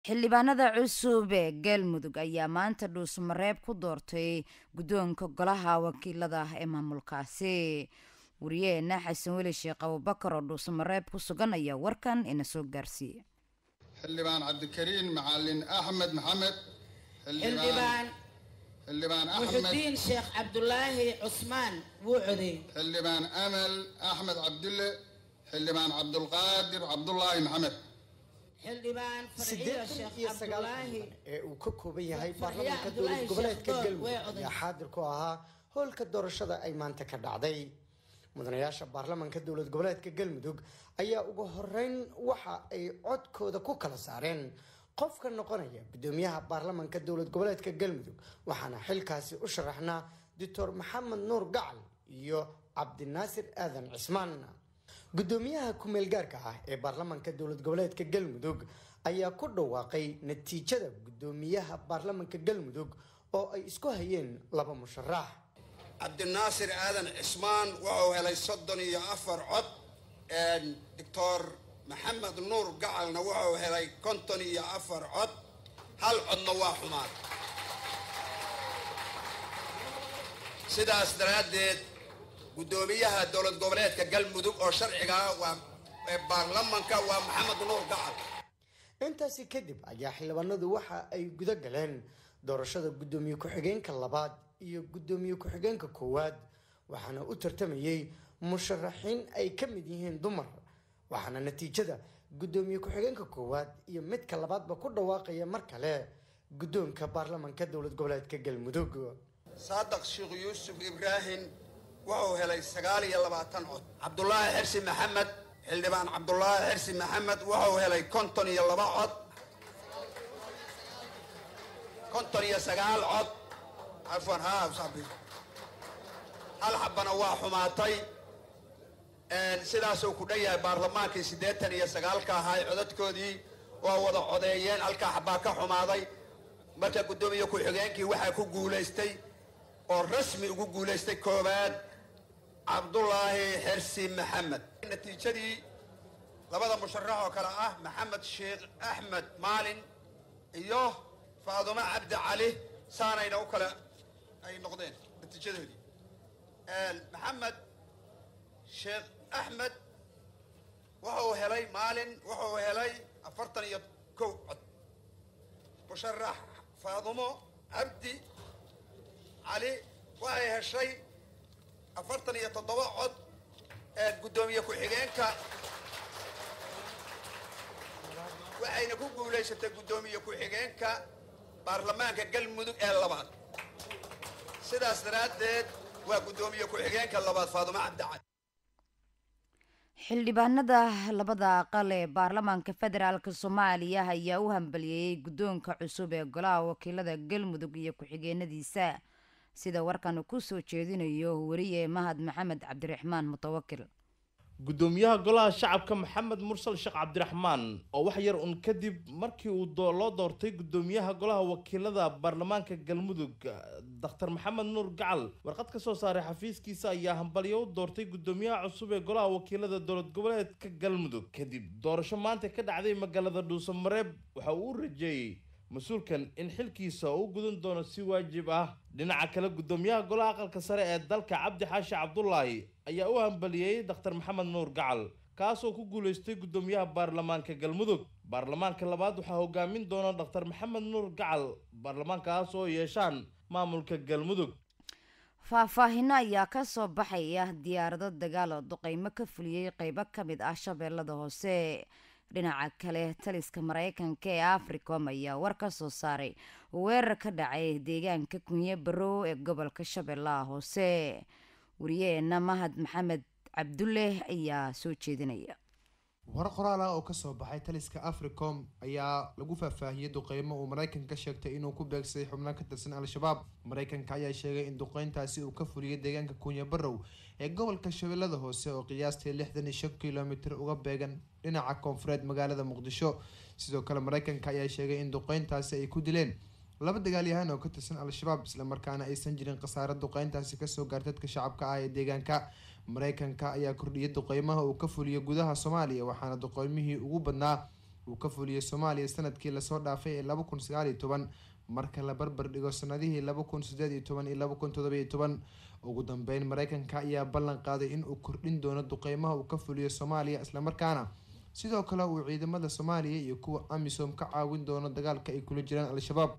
xildhibaanada cusub ee galmudug ayaa maanta dhuusmareeb ku doortay guddoonka golaha wakiilada ee maamulkaasi wariyaheena xasan weli sheekh abubakar oo dhuusmareeb ku sugan ayaa warkan ina soo gaarsiiyey xildhibaan cabdikariin macalin axmed maxamed xildhibaan xildhibaan axmed muxudiin sheekh cabdulaahi cusmaan wuu codeey xildhibaan amal axmed cabdulle xildhibaan cabdulqaadir cabdulaahi maxamed xildhibaan farxiyo siddeetan sheekh iyo sagaal cabdulaahi xildhibaan ee uu ka kooban yahay Farxiyo baarlamaanka Cabdulaahi dowlad goboleedka Sheekh Dool way galmudug oday. ayaa xaadir ku ahaa howlka doorashada ay maanta ka dhacday mudanayaasha baarlamaanka dowlad goboleedka galmudug ayaa ugu horeyn waxa ay codkooda ku kala saareen qofka noqonaya gudoomiyaha baarlamaanka dowlad goboleedka galmudug waxaana xilkaasi u sharaxnaa doctor maxamed nuur gacal iyo cabdinaasir aadan cismaan gudoomiyaha ku-meel gaarka ah ee baarlamaanka dowlad goboleedka galmudug ayaa ku dhawaaqay natiijada gudoomiyaha baarlamaanka galmudug oo ay isku hayeen laba musharax cabdinaasir aadan cismaan wuxuu helay soddon iyo afar cod doctor maxamed nuur gacalna wuxuu helay konton iyo afar cod hal codna waa xumaad sidaas daraaddeed guddoomiyaha dowlad goboleedka galmudug oo sharciga ah waa ee baarlamanka waa maxamed nuur gacal intaasi kadib ayaa xildhibaanadu waxa ay guda galeen doorashada gudoomiye ku-xigeenka labaad iyo gudoomiye ku-xigeenka koowaad waxaana u tartamayey musharaxiin ay ka mid yihiin dumar waxaana natiijada gudoomiye ku-xigeenka koowaad iyo midka labaadba ku dhawaaqaya mar kale guddoonka baarlamaanka dowlad goboleedka galmudug saadaq sheekh yuusuf ibraahim wuxuu helay sagaal iyo labaatan cod cabdulaahi xirsi maxamed xildhibaan cabdulaahi xirsi maxamed wuxuu helay konton iyo laba cod konton iyo sagaal cod afwan ha sabi hal xabana waa xumaatay sidaasuu ku dhan yahay baarlamaankii siddeetan iyo sagaalka ahaa codadkoodii waa wada codeeyeen halkaa xabaa ka xumaaday marka guddoomiye ku-xigeenkii waxaa ku guulaystay oo rasmi ugu guulaystay koowaad cabdulaahi xirsi maxamed natiijadii labada musharax oo kale ah maxamed sheekh axmed maalin iyo faadumo cabdi cali saanayna u kale ay noqdeen natiijadoodii maxamed sheekh axmed wuxuu helay maalin wuxuu helay afartan iyo kow cod musharax faadumo cabdi cali waxay heshay afartan iyo toddoba cod ee guddoomiye ku-xigeenka waxayna ku guulaysatay guddoomiye ku-xigeenka baarlamaanka galmudug ee labaad sidaas daraaddeed waa guddoomiye ku-xigeenka labaad faadumo cabdi cali xildhibaanada labada aqal ee baarlamaanka federaalk soomaaliya ayaa u hambaliyeeyey guddoonka cusub ee golaha wakiilada galmudug iyo ku-xigeenadiisa sida warkan uu ku soo jeedinayo wariye mahad maxamed cabdiraxmaan mutawakil gudoomiyaha golaha shacabka maxamed mursal sheekh cabdiraxmaan oo wax yar un kadib markii uu doo- loo doortay gudoomiyaha golaha wakiilada baarlamaanka galmudug daktar maxamed nuur gacal warqad ka soo saaray xafiiskiisa ayaa hambalyo u doortay gudoomiyaha cusub ee golaha wakiilada dowlad goboleedka galmudug kadib doorasho maanta ka dhacday magaalada dhuusamareeb waxa uu u rajeeyey mas-uulkan in xilkiisa uu gudan doono si waajib ah dhinaca kale gudoomiyaha golaha aqalka sare ee dalka cabdi xaashi cabdulaahi ayaa u hambaliyey daktar maxamed nuur gacal kaasoo ku guulaystay gudoomiyaha baarlamaanka galmudug baarlamaanka labaad waxaa hogaamin doona daktar maxamed nuur gacal baarlamaankaas oo yeeshaan maamulka galmudug faahfaahino ayaa ka soo baxaya diyaarado dagaal oo duqeymo ka fuliyey qeybo ka mid ah shabeellada hoose dhinaca kale taliska mareykanka ee africom ayaa war ka soo saaray weerar ka dhacay deegaanka kunye barow ee gobolka shabeellaha hoose wariyaheena mahad maxamed cabdulle ayaa soo jeedinaya war qoraal ah oo kasoo baxay taliska africom ayaa lagu faahfaahiyey duqeymo uu maraykanka ka sheegtay inuu ku beegsaday xubno ka tirsan al-shabaab maraykanka ayaa sheegay in duqeyntaasi uu ka fuliyey deegaanka kunya barow ee gobolka shabeellada hoose oo qiyaastii lixdan iyo shan kilomitir uga beegan dhinaca koonfureed magaalada muqdisho sidoo kale maraykanka ayaa sheegay in duqeyntaasi ay ku dileen laba dagaalyahaan oo ka tirsan al-shabaab islamarkaana aysan jirin khasaare duqeyntaasi kasoo gaartay dadka shacabka ah ee deegaanka maraykanka ayaa kordhiyay duqeymaha uu ka fuliyay gudaha soomaaliya waxaana duqeymihii ugu badnaa uu ka fuliyey soomaaliya sanadkii lasoo dhaafay ee laba kun sagaal iyo toban marka la barbar dhigo sanadihii laba kun sideed iyo toban iyo laba kun todoba iyo toban ugu dambeyn mareykanka ayaa ballan qaaday in uu kordhin doono duqeymaha uu ka fuliyo soomaaliya islamarkaana sidoo kale uu ciidamada soomaaliya iyo kuwa amisom ka caawin doono dagaalka ay kula jiraan al-shabaab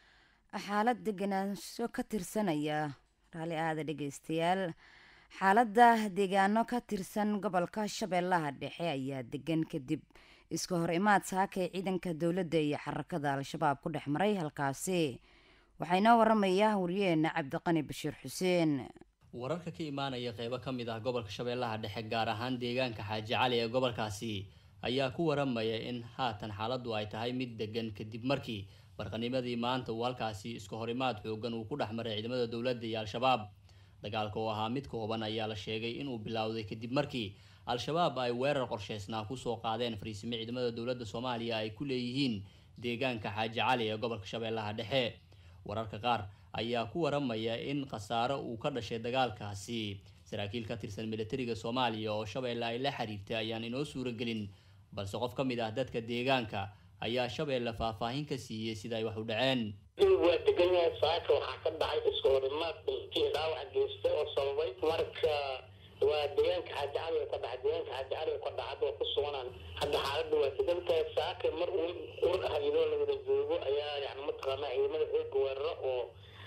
xaalad deganaansho ka tirsanaya raalli aada dhegeystayaal xaaladda deegaano ka tirsan gobolka shabeellaha dhexe ayaa degan kadib iska hor imaad saakay ciidanka dowladda iyo xarakada al-shabaab ku dhex maray halkaasi waxaa inoo waramaya wariyeena cabdiqani bashiir xuseen wararka ka imaanaya qeybo ka mid ah gobolka shabeellaha dhexe gaar ahaan deegaanka xaaji cali ee gobolkaasi ayaa ku waramaya in haatan xaaladdu ay tahay mid degan kadib markii barqanimadii maanta uu halkaasi iska horimaad xoogan uu ku dhex maray ciidamada dowladda iyo al-shabaab dagaalka oo ahaa mid kooban ayaa la sheegay inuu bilowday kadib markii al-shabaab ay weerar qorsheysnaa kusoo qaadeen fariisimo ciidamada dowladda soomaaliya ay ku leeyihiin deegaanka xaaji cali ee gobolka shabeellaha dhexe wararka qaar ayaa ku waramaya in khasaaro uu ka dhashay dagaalkaasi saraakiil ka tirsan militariga soomaaliya oo shabeelle ay la xiriirtay ayaan inoo suuragelin balse qof ka mid ah dadka deegaanka ayaa shabeelle faahfaahin ka siiyey sida ay wax u dhaceen waa degan yahay saaka waxaa ka dhacay iska horimaad dhulkii dhaawac geystay oo sababay marka waa deegaanka xaaji cali ka dhacay deegaanka xaaji cali ka dhacay waa ku suganaan hadda xaaladda waa degan tahay saaka mar uu ur ah iyadoo la wada joogo ayaa yani mataqaanaa ciidamada xooga weeraro oo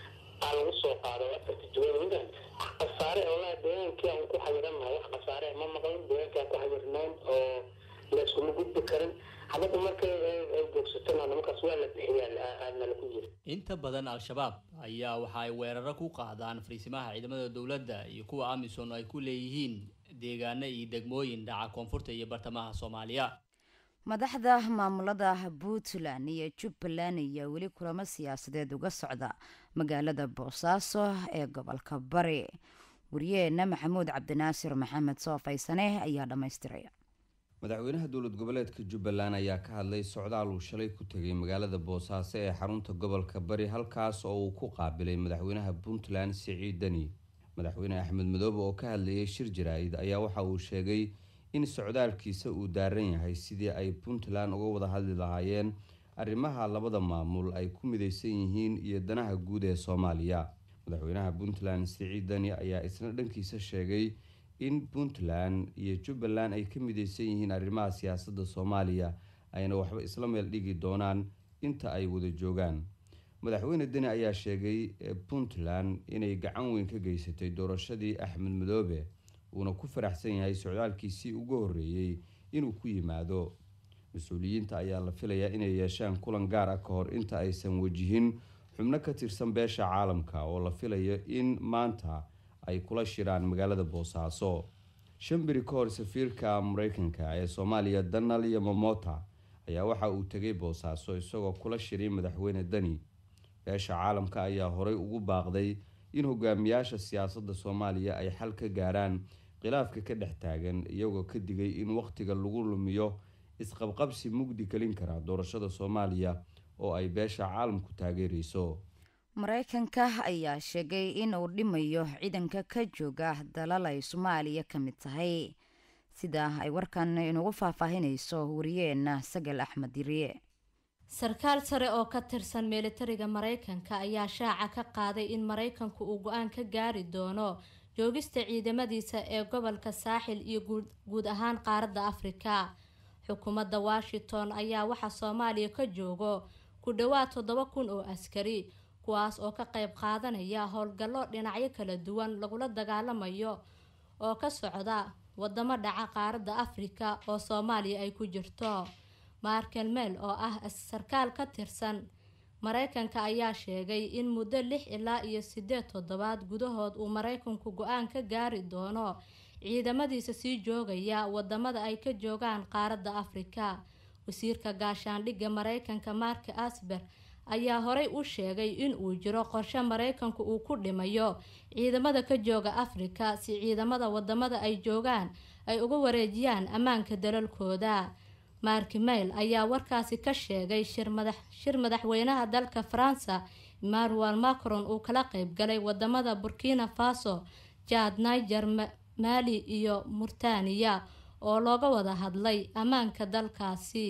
aa lagu soo qaado afarta juwan khasaare olaha deegaankii aan ku xayiranahay wax khasaare ma maqlin deegaankaa ku xayirnayn oo layskuma gudbi karin xabadda markay ay joogsatana nimankaas waa la bixiyaa aadna lagu yiri inta badan al-shabaab ayaa waxa ay weeraro ku qaadaan fariisimaha ciidamada dowladda iyo kuwa amisom ay ku leeyihiin deegaano iyo degmooyin dhaca koonfurta iyo bartamaha soomaaliya madaxda maamulada puntland iyo jubbaland ayaa weli kulamo siyaasadeed uga socda magaalada boosaaso ee gobolka bari wariyeena maxamuud cabdinaasir maxamed soofaysane ayaa dhammaystiraya madaxweynaha dowlad goboleedka jubbaland ayaa ka hadlay socdaal uu shalay ku tegay magaalada boosaaso ee xarunta gobolka bari halkaas oo uu ku qaabilay madaxweynaha puntland siciid deni madaxweyne axmed madoobe oo ka hadlayay shir jaraa'id ayaa waxa uu sheegay in socdaalkiisa uu daaran yahay sidii ay puntland uga wada hadli lahaayeen arrimaha labada maamul ay ku midaysan yihiin iyo danaha guud ee soomaaliya madaxweynaha puntland siciid deni ayaa isna dhankiisa sheegay in puntland iyo jubbaland ay ka midaysan yihiin arrimaha siyaasadda soomaaliya ayna waxba isla meel dhigi doonaan inta ay wada joogaan madaxweyne deni ayaa sheegay puntland inay gacan weyn ka geysatay doorashadii axmed madoobe uuna ku faraxsan yahay socdaalkiisii ugu horreeyey inuu ku yimaado mas-uuliyiinta ayaa la filayaa inay yeeshaan kulan gaar ah ka hor inta aysan wajihin xubno ka tirsan beesha caalamka oo la filayo in maanta ay kula shiraan magaalada boosaaso shan beri ka hor safiirka mareykanka ee soomaaliya donald iyo momota ayaa waxa uu tegay boosaaso isagoo kula shiray madaxweyne deni beesha caalamka ayaa horey ugu baaqday in hogaamiyaasha siyaasadda soomaaliya ay xal ka gaaraan khilaafka ka dhex taagan iyagoo ka digay in wakhtiga lagu lumiyo isqabqabsi mugdi gelin kara doorashada soomaaliya oo ay beesha caalamku taageereyso mareykanka ayaa sheegay in uu dhimayo ciidanka ka jooga dalal ay soomaaliya ka mid tahay sida ay warkan inugu faahfaahinayso wariyeena sagal axmed yiriye sarkaal sare oo ka tirsan militariga mareykanka ayaa shaaca ka qaaday in mareykanku uu go-aan ka gaari doono joogista ciidamadiisa ee gobolka saaxil iyo guud ahaan qaaradda afrika xukuumadda washington ayaa waxaa soomaaliya ka joogo ku dhowaad toddoba kun oo askari kuwaas oo ka qayb qaadanaya howlgallo dhinacyo kala duwan lagula dagaalamayo oo ka socda wadamo dhaca qaaradda afrika oo soomaaliya ay ku jirto markel mel oo ah sarkaal ka tirsan mareykanka ayaa sheegay in muddo lix ilaa iyo sideed toddobaad gudahood uu mareykanku go-aan ka gaari doono ciidamadiisa sii joogaya wadamada ay ka joogaan qaaradda afrika wasiirka gaashaandhigga mareykanka mark asber ayaa horey u sheegay in uu jiro qorshe mareykanku uu ku dhimayo ciidamada ka jooga afrika si ciidamada wadamada ay joogaan ay uga wareejiyaan ammaanka dalalkooda mark mail ayaa warkaasi ka sheegay shir madaxweynaha dalka faransa emmanuel macron uu kala qeybgalay wadamada burkina faso jad niger mali iyo murtaniya oo looga wada hadlay ammaanka dalkaasi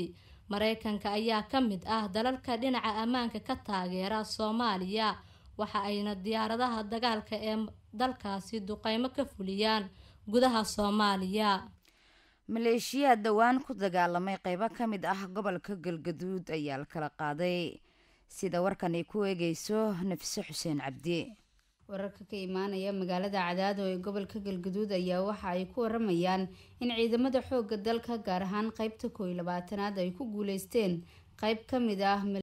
mareykanka ayaa ka mid ah dalalka dhinaca ammaanka ka taageera soomaaliya waxa ayna diyaaradaha dagaalka ee dalkaasi duqeymo ka fuliyaan gudaha soomaaliya maleeshiyaad dhowaan ku dagaalamay qeybo ka mid ah gobolka galgaduud ayaa la kala qaaday sida warkan ay ku eegeyso nafise xuseen cabdi wararka ka imaanaya magaalada cadaado ee gobolka galgaduud ayaa waxa ay ku waramayaan in ciidamada xooga dalka gaar ahaan qeybta kooiyo labaatanaad ay ku guuleysteen qeyb ka mid ah